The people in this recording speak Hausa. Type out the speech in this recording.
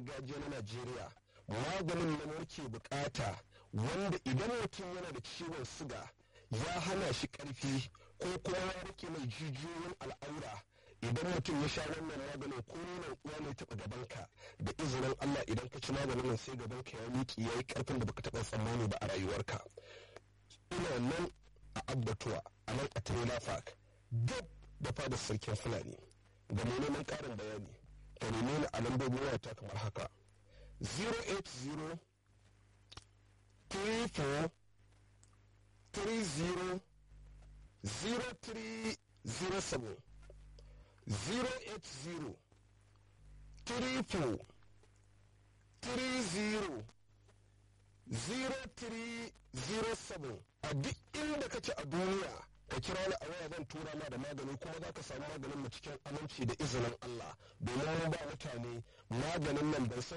gargajiya na najeriya maganin nan muke bukata wanda idan mutum yana da ciwon siga ya hana shi karfi ko kuma ya rike mai jijiyoyin al'aura idan mutum ya sha wannan maganin ko nonon uwa ne taɓa gabanka da izinin Allah idan ka ci maganin nan sai gabanka ya miƙe ya yi ƙarfin da baka taɓa tsammani ba a rayuwarka ina nan a abbatuwa a nan a trailer park duk da fadar sarkin fulani ga mai neman ƙarin bayani ka neme ni a lambobin wayata kamar haka 080 34 30 0307 080 34 30 0307 a duk inda kace a duniya ka kira ni a waya zan tura ma da magani kuma za ka samu maganin mu cikin aminci da izinin Allah domin mun ba mutane maganin nan ban san